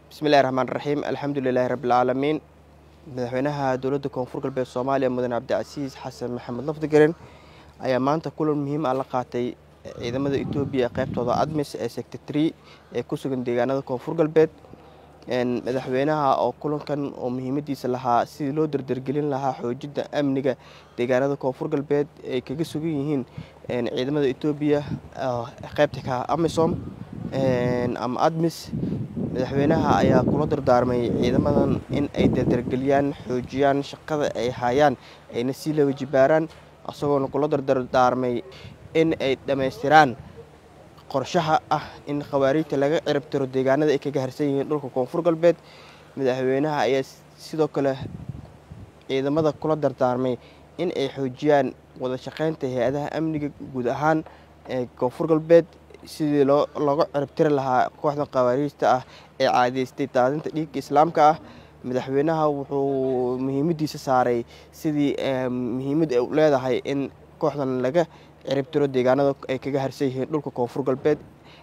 bismillahi raxmaan raxiim alxamdu lilaahi rabbilcaalamiin madaxweynaha dowladda koonfur galbeed soomaaliya mudane cabdicasiis xasan maxamed lafdigaren ayaa maanta kulan muhiim ah la qaatay ciidamada etoobiya ee qaybtooda admis ee secretary ee ku sugan deegaanada koonfur galbeed madaxweynaha oo kulankan oo muhiimadiisa lahaa sidii loo dardargelin lahaa xoojidda amniga deegaanada koonfur galbeed ay kaga sugan yihiin ciidamada etoobiya qaybta ka amisom ama admis madaxweynaha ayaa kula dardaarmay ciidamadan in ay dardargeliyaan xoojiyaan shaqada ay hayaan ayna sii laba jibaaraan isagoona kula dardardaarmay in ay dhammaystiraan qorshaha ah in khawaariijta laga ciribtiro deegaanada ay kaga harsan yihiin dhulka koonfur galbeed madaxweynaha ayaa sidoo kale ciidamada kula dardaarmay in ay xoojiyaan wada shaqeynta hay-adaha amniga guud ahaan ee koonfur galbeed sidii looga ciribtiri lahaa kooxda khawaariijta ah ee caadeystay daadinta dhiigga islaamka ah madaxweynaha wuxuu muhiimadiisa saaray sidii muhiimad ay leedahay in kooxdan laga ciribtiro deegaanada ay kaga harsan yihiin dhulka koonfur galbeed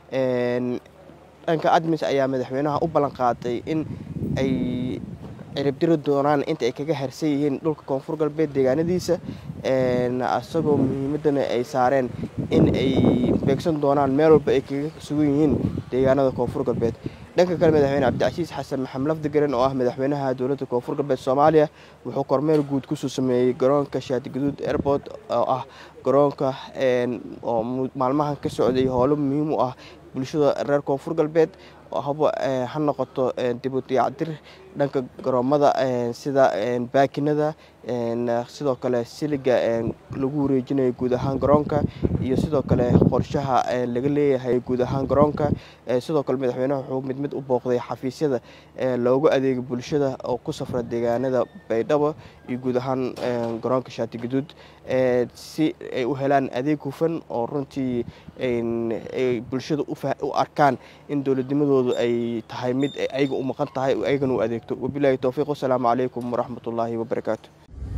dhanka admis ayaa madaxweynaha u ballan qaaday in ay ciribtiri doonaan inta ay kaga harsan yihiin dhulka koonfur galbeed deegaanadiisa isagoo muhiimadana ay saareen in ay beegsan doonaan meel walba ay kaga sugan yihiin deegaanada koonfur galbeed dhanka kale madaxweyne cabdicasiis xasan maxamed lafdigaren oo ah madaxweynaha dowladda koonfur galbeed soomaaliya wuxuu kormeer guud kusoo sameeyey garoonka shaatigaduud airport oo ah garoonka oo maalmahan ka socday howlo muhiim u ah bulshada reer koonfur galbeed haba ha noqoto dibu diyacdir dhanka garoomada sida baakinada sidoo kale siliga lagu wareejinayo guud ahaan garoonka iyo sidoo kale qorshaha laga leeyahay guud ahaan garoonka sidoo kale madaxweynaha wuxuu mid mid u booqday xafiisyada loogu adeega bulshada oo ku safra deegaanada baydhabo iyo guud ahaan garoonka shaatigaduud si ay u helaan adeeg hufan oo runtii ay bulshada u arkaan in dowladnimadoodu ay tahay mid ayaga u maqan tahay ayagana u adeegto wabilaahi towfiiq wasalaamu calaykum waraxmat ullaahi wabarakaatu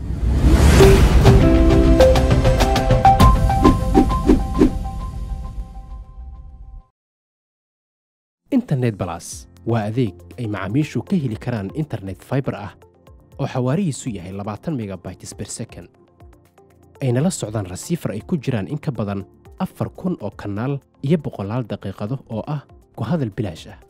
internet balas waa adeeg ay macaamiishu ka heli karaan internet faibar ah oo xawaarihiisu yahay labaatan megabytes ber second ayna la socdaan rasiifar ay ku jiraan in ka badan afar kun oo kanaal iyo boqolaal daqiiqado oo ah ku hadal bilaash ah